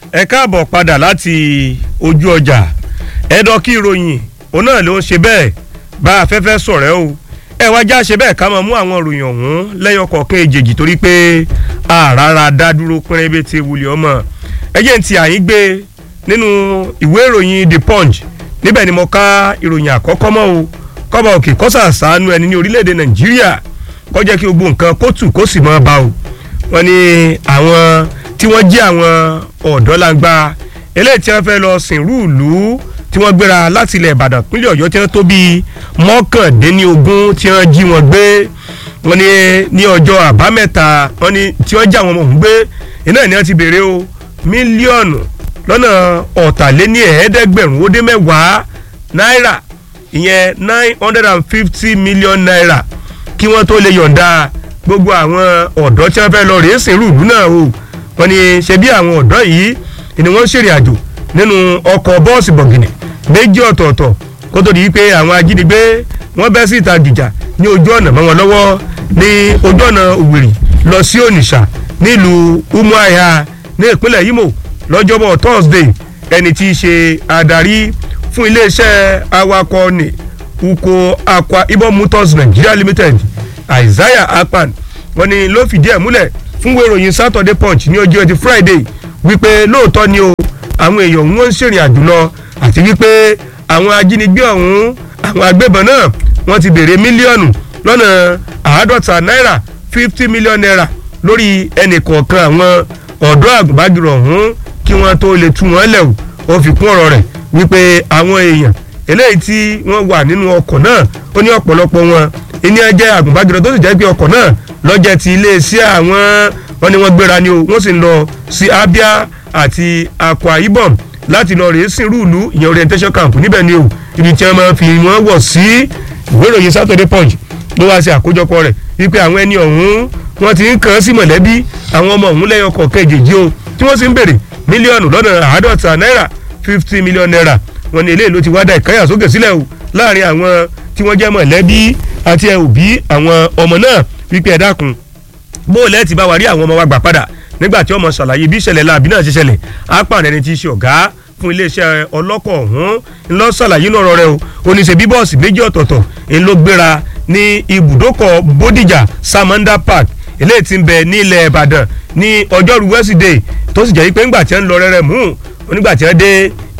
ẹ káàbọ̀ padà láti ojú ọjà ẹ̀dọ̀ kí ìròyìn òun náà ló ń ṣe bẹ́ẹ̀ bá afẹ́fẹ́ sọ̀rẹ́ o ẹ wá já ṣe bẹ́ẹ̀ ká máa mú àwọn ìròyìn ọ̀hún lẹ́yọ kọ̀ọ̀kan èjèèjì torí pé àràrà dá dúró pínrẹ́bẹ́ ti wulẹ̀ ọmọ ẹjẹ́ ń ti àyín gbé nínú ìwé ìròyìn the punch níbẹ̀ ni mo ká ìròyìn àkọ́kọ́ mọ́ o kọ́ba òkè kọ́sà sàánú ẹni ní orílẹ̀-èdè nàìjíríà kó jẹ́ kí gbogbo nǹkan kó tù kó sì máa bá o wọ́n ní àwọn tí wọ́n jẹ́ àwọn ọ̀dọ́langba eléyìí tí wọ́n fẹ́ lọ sìnrú ìlú tí wọ́n gbéra láti ilẹ̀ ìbàdàn pínlẹ̀ ọ̀yọ́ tí wọ́n tó bíi mọ́kàndínlógún tí wọ́n jí wọn gbé wọ́n ní ní ọjọ́ àbámẹ́ta wọ́n ní tí wọ́n já wọn mọ̀ ń gbé iná ni wọ́n ti béèrè o mílíọ̀nù lọ́nà ọ̀tàléní ẹ̀ẹ́dẹ́gbẹ̀rún ó dé mẹ́wàá náírà ìyẹn nine hundred and fifty million naira kí wọ́n tó lè yọ̀ǹda gbogbo àwọn ọ̀dọ́ tí wọ́n fẹ́ lọ rèé sìnrú ìlú náà o wọ́n ní ṣe bí àwọn ọ̀dọ́ yìí ni wọ́n ṣèrìn àjò nínú ọkọ̀ bọ́ọ̀sì bọ̀gìnì méjì ọ̀tọ̀ọ̀tọ̀ kó tó di pé àwọn ajínigbé wọ́n bẹ́ sí ìta gìjà ní ojú ọ̀nà mọ́ wọn lọ́wọ́ ní ojú ọ̀nà òwìrì lọ sí ònìṣà nílùú umuahia ní ìpínlẹ̀ imo lọ́jọ́bọ̀ thursday ẹni tí í ṣe adarí fún iléeṣẹ́ awakọ̀ ní uko aqua ibom motors nigeria limited isaiah akpan wọ́n ní ló fìdí ẹ̀ múlẹ̀ fún wéròyìn saturday punch ní ọjọ́ ẹtì friday wípé lóòótọ́ ni o àwọn èèyàn wọn ń ṣèrìn àjò lọ àti wípé àwọn ajínigbé ọ̀hún àwọn agbébọn náà wọ́n ti béèrè mílíọ̀nù lọ́nà àádọ́ta náírà fifty million naira lórí ẹnì kọ̀ọ̀kan àwọn ọ̀dọ́ àgùnbágirọ̀ ọ̀hún kí wọ́n tó lè tú wọn lẹ̀ o ó fi kún ọ̀rọ̀ rẹ̀ wípé àwọn èèyàn eléyìí tí wọ́n wà nínú ọkọ̀ náà ó ní ọ̀pọ̀lọpọ̀ wọn ìní ẹjẹ́ àgùnbágirọ̀ tó sì jẹ́ pé ọkọ̀ náà lọ́jẹ́ ti iléeṣẹ́ àwọn wọn ni wọ́n gbéra ni o wọ́n sì ń lọ sí abia àti akwa ibom láti lọ rèé sìn rúùlù ìyẹn orientation camp níbẹ̀ ni o ibi tí wọ́n máa fi wọ́n wọ̀ sí ìwé ìròyìn saturday punch ló wá sí àkójọpọ̀ rẹ̀ wípé àwọn ẹni ọ̀hún wọ́n ti ń kàn án sí mọ̀lẹ́bí àwọn ọmọ ọ̀hún lẹ́yọ kọ̀ọ̀kan èjèèjì o tí wọ́n sì ń béèrè mílíọ̀nù lọ́nà àádọ́ta náírà fifty million naira wọn ni eléyìí ló ti wá dá ìkáyà sókè sílẹ̀ o láàrin àwọn tí wọ́n jẹ́ mọ̀lẹ́bí àti òbí àwọn ọmọ náà wípé ẹ dákun bó lẹ́ẹ̀tì bá wa rí àwọn ọmọ wa gbà padà nígbà tí ọmọ ṣàlàyé bí ìṣẹ̀lẹ̀ láàbí náà ṣe ṣẹlẹ̀ apààrẹ ẹni tí í ṣe ọ̀gá fún iléeṣẹ́ ọlọ́kọ̀ ọ̀hún ńlọ ṣàlàyé lọ́rọ̀ rẹ o oníṣẹ́ bí bọ́ọ̀sì méjì ọ̀tọ̀ọ̀tọ̀ ń ló gbéra ní ibùdókọ̀ bódìjà samanda park eléyìí ti ń bẹ ní ilẹ̀ ìbàdàn ní ọjọ́rú wẹ́sídẹ̀ẹ́ tó sì jẹ́ pé ńgbà tí wọ́n ń lọ rẹ́rẹ́ mú onígbà tí wọ́n dé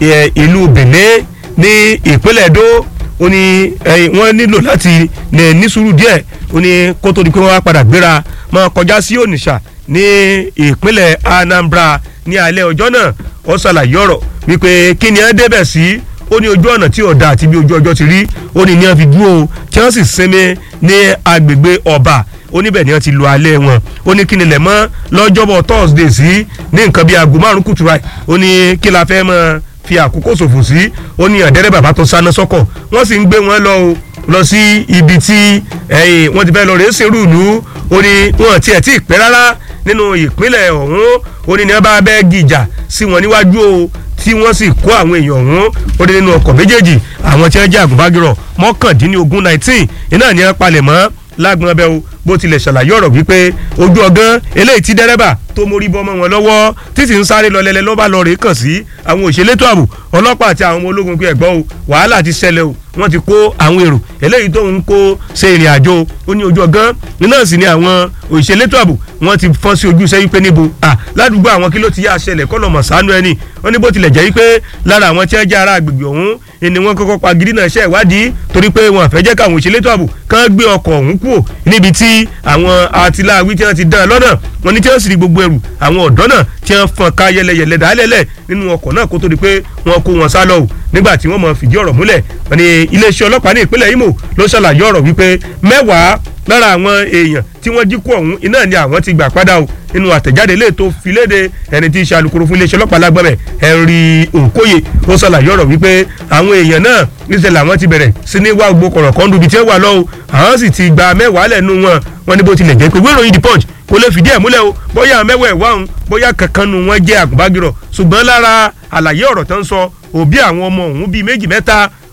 ìlú benin ní ìpínlẹ̀ èdò ó ní wọ́n nílò láti ní sùúrù díẹ̀ ó ní kó tó di pé wọ́n wá padà gbéra máa kọjá sí ònìṣà ní ìpínlẹ̀ anambra ní alẹ́ ọjọ́ náà ó ṣàlàyé ọ̀rọ̀ wípé kí ni ẹ débẹ̀ sí ó ní ojú ọ̀nà tí ọ̀dà àti bí ojú ọjọ́ ti rí ó ní ní wọ́n fi dúró tí wọ́n sì sinmi ní agbègbè ọba oníbẹ̀ ni wọ́n ti lo alẹ́ wọn ó ní kí ni lẹ̀ mọ́ lọ́jọ́bọ̀ thursday sí ní nǹkan bíi aago márùn kùtù ráì ó ní kí la fẹ́ mọ́ fi àkókò ṣòfò sí ó ní ọ̀dẹ́rẹ́ bàbá tó sáná sọ́kọ̀ wọ́n sì ń gbé wọn lọ o lọ sí ibi tí wọ́n ti fẹ́ lọ rèé sèrú ìlú ó ní wọn tiẹ̀ tí ì pẹ́ rárá nínú ìpínlẹ̀ ọ̀hún ó ní ní wọ́n bá bẹ́ẹ̀ gìjà sí wọn níwájú o tí wọ́n sì kó àwọn èèyàn ọ̀hún ó dé nínú ọkọ̀ méjèèjì àwọn tí wọ́n jẹ́ àgùnbágirọ̀ mọ́kàndínlógún nineteen iná ní wọ́n palẹ̀ mọ́ lágbọn abẹ́ o bó tilẹ̀ ṣàlàyé ọ̀rọ̀ wípé ojú ọgán eléyìí tí dẹ́rẹ́bà tó mórí bọ́mọ wọn lọ́wọ́ títí ń sáré lọ lẹ́lẹ́ ló bá lọ rèé kàn sí àwọn òṣèlétò ààbò ọlọ́pàá àti àwọn ọmọ ológun pé ẹ̀gbọ́n o wàhálà ti ṣẹlẹ̀ o wọ́n ti kó àwọn èrò eléyìí tó ń kó ṣe ìrìn àjò ó ní ojú ọgán náà sì ni àwọn òṣèlétò ààbò wọ́n ti fọ́n sí ojú sẹ́yìn pé níbo à ládùúgbò àwọn kí ló ti yá ṣẹlẹ̀ kọ́ lọ́mọ̀ sánú ẹni wọ́n ní bó tilẹ̀ jẹ́ wípé lára àwọn tí wọ́n jẹ́ ará agbègbè ọ̀hún ni wọ́n kọ́kọ́ pa gidi náà ṣe ìwádìí torí pé wọn àfẹ́ jẹ́ káwọn òṣèlétò ààbò kán gbé ọkọ̀ ọ̀hún kúrò níbi tí àwọn àtìláàwí tí wọ́n ti dán lọ́nà wọn ní tí wọ́n sì rí gbogbo ẹrù àwọn ọ̀dọ́ náà tí wọ́n fọn ká yẹlẹyẹlẹ dálẹ́lẹ̀ nínú ọkọ̀ náà kó tó di pé wọ́n kó wọn sá lọ o nígbà tí wọ́n mọ̀ fìdí ọ̀rọ̀ múlẹ̀ wọn ni iléeṣẹ́ ọlọ́pàá ní ìpínlẹ̀ Imo ló ṣàlàyé ọ̀rọ̀ wípé mẹ́wàá lára àwọn èèyàn tí wọ́n jí kú ọ̀hún iná ni àwọn ti gbà padà o nínú àtẹ̀jáde lè tó fi léde ẹni tí í ṣe alukoro fún iléeṣẹ́ ọlọ́pàá lágbọ́mẹ̀ Henry Okoye ó ṣàlàyé ọ̀rọ̀ wípé àwọn èèyàn náà níṣẹ́ làwọn ti bẹ̀rẹ̀ sí ní wá gbogbo kọ̀rọ̀ kan dùbí tí ó wà lọ́wọ́ àwọn sì ti gba mẹ́wàá lẹ́nu wọn wọn ní bó tilẹ̀ jẹ́ pé wéròyìn the punch kò lè fìdí ẹ̀ múlẹ̀ o bóyá mẹ́wàá ẹ̀wá òun bóyá kankan nu wọn jẹ́ àgùnbágirọ̀ ṣùgbọ́n lára àlàyé ọ̀rọ̀ tó ń sọ òbí àwọn ọmọ òun bíi méjì mẹ́ta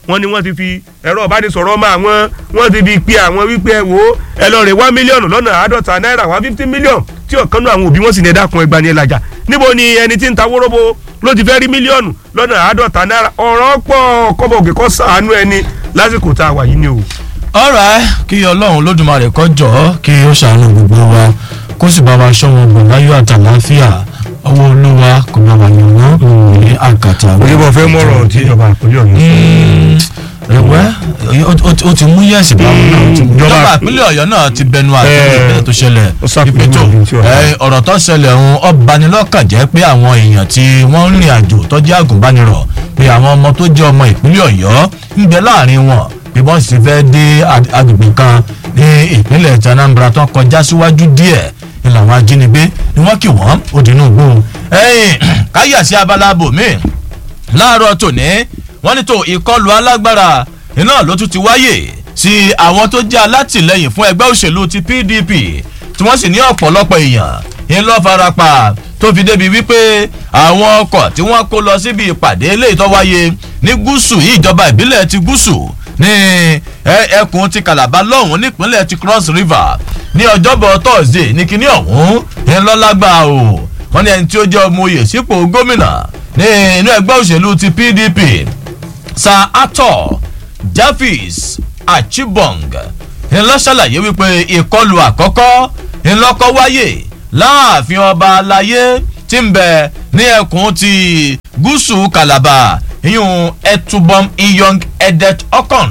wọ́n ní wọ́n ti fi ẹ̀rọ ìbánisọ̀rọ̀ ọmọ àwọn wọ́n ti fi pe àwọn wípé ẹ wò ó ẹ lọ rè wá mílíọ̀nù lọ́nà àádọ́ta náírà wá fifty million tí ọ̀kan náà àwọn òbí wọn sì ní ẹ̀dá kan ẹgbàá ní ẹlàjà níbo ni ẹni tí ń ta wóróbo ló ti fẹ́ rí mílíọ̀nù lọ́nà àádọ́ta náírà ọ̀rọ̀ pọ̀ kọ́bọ̀ òkè kọ́ sàánú ẹni lásìkò tá a wà yìí ni o. ọ̀rẹ́ kí ọlọ́run lódùmarè kó jọ̀ọ́ kí ó ṣàánú gbogbo wa kó sì bá wa ṣọ́ wọn bọ̀ láyọ̀ àtàláfíà ọwọ́ olúwa kò bá wa yàn wọ́n ní àkàtà. òyìnbó fẹ́ mọ̀rọ̀ tí ìjọba àpòlẹ́ ọ̀yọ́ ẹ̀wẹ́ ó ti mú yẹ̀sì báwọn náà ìjọba ìpínlẹ̀ ọ̀yọ́ náà ti bẹnu àtúntò ìpínlẹ̀ tó ṣẹlẹ̀ ìpètò ọ̀rọ̀ tó ṣẹlẹ̀ ọ̀hún ọbanilọ́kàn jẹ́ pé àwọn èèyàn tí wọ́n ń rìn àjò tó jẹ́ àgùnbánirọ̀ pé àwọn ọmọ tó jẹ́ ọmọ ìpínlẹ̀ ọ̀yọ́ ń bẹ láàrin wọn bí wọ́n sì fẹ́ dé agbègbè kan ní ìpínlẹ̀ Anambra tó kọjá síwájú díẹ̀ ni làwọn ajínigbé ni wọ́n kì wọ́n ó dínú gbó ẹ̀yìn káyà sí abala bòmíì láàárọ̀ tòní wọ́n ní tó ìkọlù alágbára iná ló tún ti wáyè sí àwọn tó jẹ́ alátìlẹyìn fún ẹgbẹ́ òṣèlú ti PDP tí wọ́n sì ní ọ̀pọ̀lọpọ̀ èèyàn ń lọ́ farapa tó fi débi wípé àwọn ọkọ̀ tí wọ́n kó lọ síbi ìpàdé eléyìí tó wáyé ní gúúsù yìí ìjọba ìbílẹ̀ ti gúúsù ní ẹkùn ti Calabar lọ́hùn nípínlẹ̀ ti Cross River ní ọjọ́bọ̀ Thursday ní kíní ọ̀hún ń lọ́lágbá o wọ́n ní ẹni tí ó jẹ́ ọmọ oyè sípò gómìnà ní inú ẹgbẹ́ òṣèlú ti PDP Sir Ato Javis Achibong ńlọ ṣàlàyé wípé ìkọlù àkọ́kọ́ ńlọkọ́ wáyé láàfin ọba aláyé tí ń bẹ ní ẹkùn ti gúúsù Calabar ìyún Etubom Iyong Edet Okon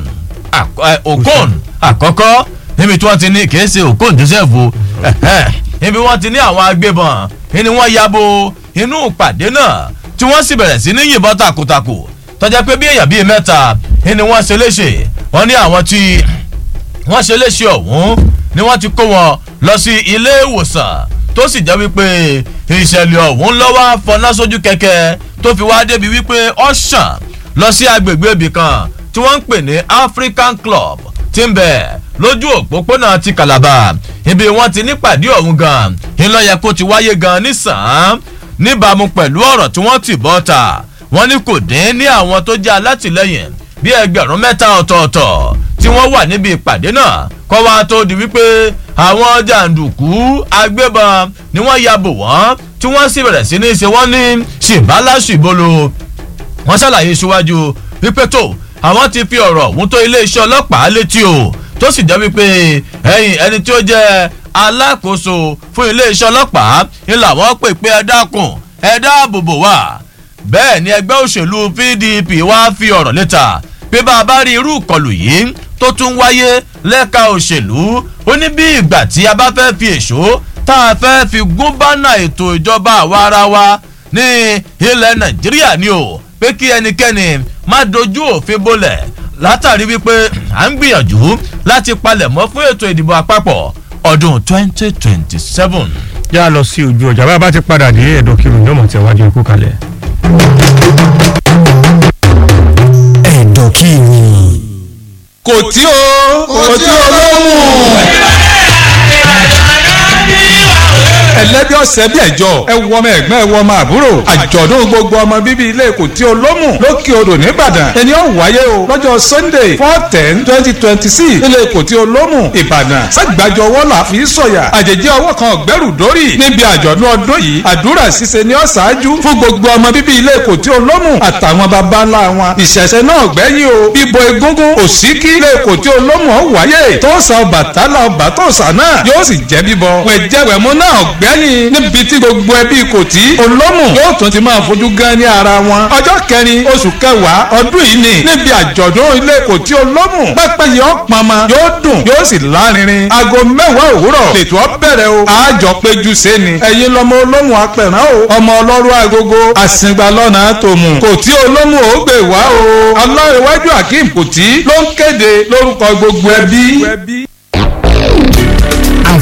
Okon àkọ́kọ́ níbi tí wọ́n ti ní kìí ṣe Okon Joseph o níbi wọ́n ti ní àwọn agbébọn ni wọ́n yabo inú ìpàdé náà tí wọ́n sì bẹ̀rẹ̀ sí ní yìnbọn takuntakun tọ́jà pé bí èèyàn bíi mẹ́ta ni wọ́n ṣe léṣe wọ́n ní àwọn tí wọ́n ṣe léṣe ọ̀hún ni wọ́n ti kó wọn lọ sí ilé ìwòsàn tó sì jẹ́ wípé ìṣẹ̀lẹ̀ ọ̀hún lọ́wọ́ fọná sójú kẹ̀kẹ́ tó fi wá débi wípé ó ṣàn lọ sí agbègbè ibì kan tí wọ́n ń pè ní African Club tí ń bẹ lójú òpópónà ti Calabar ibi wọ́n ti nípàdé ọ̀hún gan ńlọ́yẹ kó ti wáyé gan nísàn-án níbàámu pẹ̀lú ọ̀rọ̀ tí wọ́n ti bọ́ ta wọ́n ní kò dín ní àwọn tó jẹ́ alátìlẹ́yìn bí ẹgbẹ̀rún mẹ́ta ọ̀tọ̀ọ̀tọ̀ tí wọ́n wà níbi ìpàdé náà kọ́ wa tó di wípé àwọn jàǹdùkú agbébọn ni wọ́n ya bò wọ́n tí wọ́n sì bẹ̀rẹ̀ sí ní ṣe wọ́n ní ṣìbálàṣìbolo wọ́n ṣàlàyé síwájú wípé tó àwọn ti fi ọ̀rọ̀ ọ̀hún tó iléeṣẹ́ ọlọ́pàá létí o tó sì jẹ́ wípé ẹ̀yìn ẹni tí ó jẹ́ alákòóso fún iléeṣẹ́ ọlọ́pàá ń làwọn pè pé ẹ dákun ẹ dáàbò bò wá bẹ́ẹ̀ ni ẹgbẹ́ òṣèlú PDP wá fi ọ̀rọ̀ léta pé bá a bá rí irú ìkọlù yìí tó tún wáyé lẹ́ka òṣèlú ó ní bí ìgbà tí a bá fẹ́ fi èso tá a fẹ́ fi gún bánà ètò ìjọba àwa ara wa ní ilẹ̀ Nàìjíríà ni o pé kí ẹnikẹ́ni má dojú òfin bolẹ̀ látàrí wípé à ń gbìyànjú láti palẹ̀mọ́ fún ètò ìdìbò àpapọ̀ ọdún twenty twenty seven. yá lọ sí ojú ọjà bá a bá ti padà dé ẹ̀dọ̀ kiri ní ọmọ tẹ̀wájú ikú kalẹ̀. ẹ̀dọ̀ kiri. kò tí o kò tí o lóhùn. ẹlẹ́bí ọ̀sẹ̀ bí ẹ̀jọ́ ẹ wọ ọmọ ẹ̀gbọ́n ẹ wọ ọmọ àbúrò àjọ̀dún gbogbo ọmọ bíbí ilé Èkó tí olómù lókè odò nìbàdàn ẹni ó wáyé o lọ́jọ́ Sunday four ten twenty twenty six ilé Èkó tí olómù Ìbàdàn sàgbàjọ ọwọ́ là fi sọ̀yà àjèjì ọwọ́ kan ọ̀gbẹ́rù dórí níbi àjọ̀dún ọdún yìí àdúrà ṣíṣe ní ọ̀ṣáájú fún gbogbo ọmọ bíbí ilé Èkó tí olómù àtàwọn baba ńlá wọn ìṣẹ̀ṣẹ̀ náà gbẹ́yìn o bíbo egúngún òsíkí ilé Èkó tí olómù ọ̀ wáyé tó sa Ọbàtálá ọba tó sà náà yóò sì jẹ́ bíbọ wẹ̀jẹ̀wẹ̀mú náà gbẹ́yìn níbi tí gbogbo ẹbí kò tí olómù yóò tún ti máa fojú gan ní ara wọn. ọjọ́ kẹrin oṣù kẹwàá ọdún yìí ni níbi àjọ̀dún ilé kò tí olómù pẹ́pẹ́ yìí ọ̀pọ̀nmọ́ yóò dùn yóò sì lárinrin. aago mẹ́wàá òwúrọ̀ lètò ọ̀bẹ̀rẹ̀ o. àjọ péjú sẹ́ni. ẹ̀yin lọmọ olómù apẹ̀rán o. ọmọ ọlọ́rọ̀ agogo àsìngbà lọ́nà tòmù. kò tí olómù ó gbè wá o. ọlọ́rẹ̀wájú akeem kò tí ló ń kéde lórúkọ gbogbo ẹbí.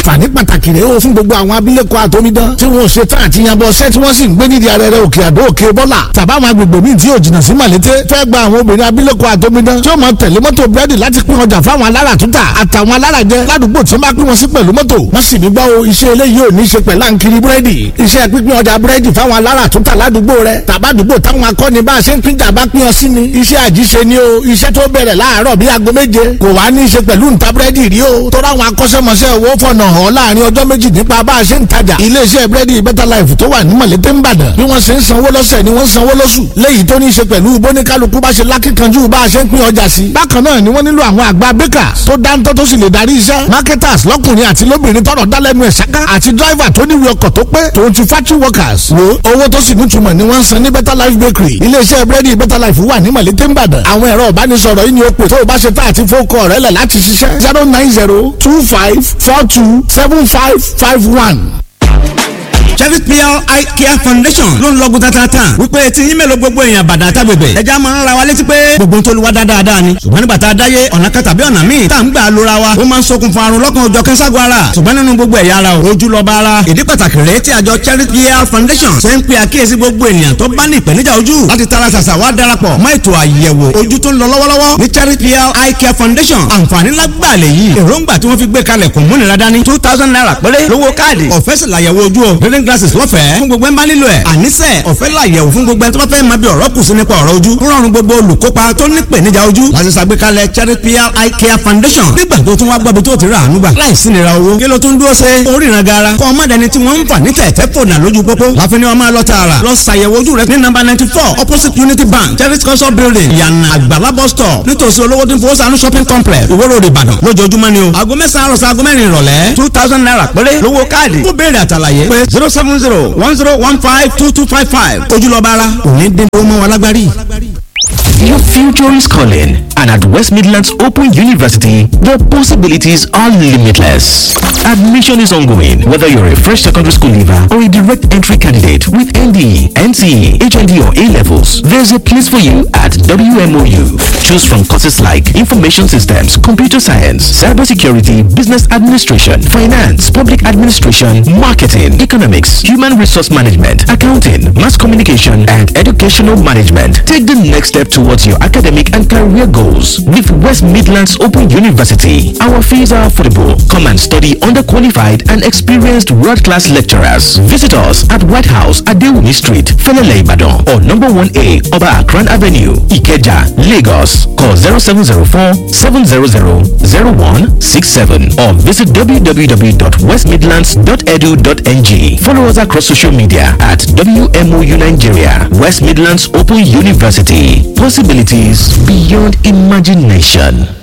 àǹfààní pàtàkì rèé o fún gbogbo àwọn abilékọ àtọmídán tí wọn ò ṣe tán àti yanbọ ṣẹ́ tí wọ́n sì ń gbé nídìí arẹrẹ òkè àdó òkè bọ́là tàbáwọn agbègbè míì tí yóò jìnnà sí màlété fẹ́ gba àwọn obìnrin abilékọ àtọmídán tí ó máa tẹ̀lé mọ́tò búrẹ́dì láti pín ọjà fáwọn alára túntà àtàwọn alára jẹ ládùúgbò tí wọ́n bá pín wọn sí pẹ̀lú mọ́tò wọ́n sì ní gbọ́ o iṣẹ́ eléyìí ò ní í ṣe pẹ̀lú àǹkiri búrẹ́dì iṣẹ́ pínpín ọjà búrẹ́dì fáwọn alára túntà ládùúgbò rẹ tàbádùúgbò táwọn akọni bá a ṣe ń pín jà bá pín ọ sí ni iṣẹ́ àjíṣe ni o iṣẹ́ tó bẹ̀rẹ̀ láàárọ̀ bíi aago méje kò wá ní í ṣe pẹ̀lú ǹta búrẹ́dì rí o tó ráwọn akọ́ṣẹ́mọṣẹ́ owó fọ̀nà hàn láàrin ọjọ́ méjì nípa bá a ṣe ń tajà iléeṣẹ́ búrẹ́dì better life tó wà ní mọ̀lété ń bàdàn bí wọ́n ṣe ń sanwó lọ́sẹ̀ ni wọ́n ń sanwó lóṣù léyìí tó ní í ṣe pẹ̀lú bóníkálukú bá ṣe lákìkanjú bá a ṣe ń pín ọjà sí. bákan náà ni wọ́n nílò àwọn àgbà bakers tó dáńtọ́ tó sì lè darí iṣẹ́ marketers lọ́kùnrin àti lóbìnrin tọrọ dálẹ́nu ẹ̀ ṣáká àti driver tó níwèé ọkọ̀ tó pé tòun ti factory workers wo owó tó sì nítumọ̀ ni wọ́n ń san ní better life bakery iléeṣẹ́ búrẹ́dì better life wà ní mọ̀lété ń bàdàn àwọn ẹ̀rọ ìbánisọ̀rọ̀ yìí ni ó pè tó o bá ṣe tá àti fókọ̀ rẹ̀ lẹ̀ láti ṣiṣẹ́ zero nine zero two five four two seven five five one Chevy PR Eye Care Foundation ló ń lọ́gùn tatata wípé tí yín mélòó gbogbo èèyàn bàdà tágbègbè ẹja máa ń ra wa létí pé gbogbo tó lu wa dáadáa ni ṣùgbọ́n nígbà tá a dáyé ọ̀nà kan tàbí ọ̀nà míì tá à ń gbà lóra wa ó máa ń ṣokùnfà àrùn lọ́kàn òjọ̀ kẹ́sàgọ́ ara ṣùgbọ́n nínú gbogbo ẹ̀yà ara ojú lọ bá ara ìdí pàtàkì rèé tí àjọ Chevy PR Foundation ṣe ń pe àkíyèsí gbogbo ènìyàn tó bá ní ìpèníjà ojú láti tara ṣàṣà wá darapọ̀ mọ́ ètò àyẹ̀wò ojú tó ń lọ lọ́wọ́lọ́wọ́ ní Chevy PR Eye Care Foundation àǹfààní lágbàlẹ̀ yìí èròǹgbà tí wọ́n fi gbé kalẹ̀ kò múnira dání two thousand naira péré lówó káàdì ọ̀fẹ́ sì làyẹ̀wò ojú o reading glasses lọ́fẹ̀ẹ́ fún gbogbo ẹ̀ ń bá nílò ẹ̀ àníṣe ọ̀fẹ́ làyẹ̀wò fún gbogbo ẹ̀ tó bá fẹ́ máa bí ọ̀rọ̀ kù sí nípa ọ̀rọ̀ ojú ń rọrùn gbogbo olùkópa tó ní ìpèníjà ojú láti ṣàgbékalẹ̀ Charity PR Eye Care Foundation nígbà tó tún wá gbọ́ bí tó ti rà àánú gbà láìsí nira owó kí ló tún dúró ṣe oríran gara kọ́ ọmọdéni tí wọ́n ń fà ní tẹ̀tẹ̀ fònà lójú pópó láfi ni wọ́n máa lọ tààrà lọ ṣàyẹ̀wò ojú rẹ ní nọ́mbà ninety four opposite Unity Bank Charity Council Building yànnà àgbàlá bus stop nítòsí olówó tí ń fowó sànú shopping complex Ìwó Road Ìbàdàn lójoojúmọ́ ni o aago mẹ́sàn-án àròsọ aago mẹ́rin ìrọ̀lẹ́ two thousand naira péré lówó káàdì kó béèrè àtàlàyé pé zero seven zero one zero one five two two five five ojúlọ́ba ara òní dín tó mọ́ wọn lágbárí. Your future is calling, and at West Midlands Open University, the possibilities are limitless. Admission is ongoing, whether you're a fresh secondary school leaver or a direct entry candidate with ND, NCE, HND, or A levels. There's a place for you at WMOU. Choose from courses like Information Systems, Computer Science, Cybersecurity, Business Administration, Finance, Public Administration, Marketing, Economics, Human Resource Management, Accounting, Mass Communication, and Educational Management. Take the next step towards your academic and career goals with West Midlands Open University. Our fees are affordable. Come and study under qualified and experienced world-class lecturers. Visit us at White House at Dewumi Street, Felele Ibadan, or number 1A Oba Akran Avenue, Ikeja, Lagos. Call 0704 700 0167 or visit www.westmidlands.edu.ng. Follow us across social media at WMOU Nigeria, West Midlands Open University. Possibilities beyond imagination.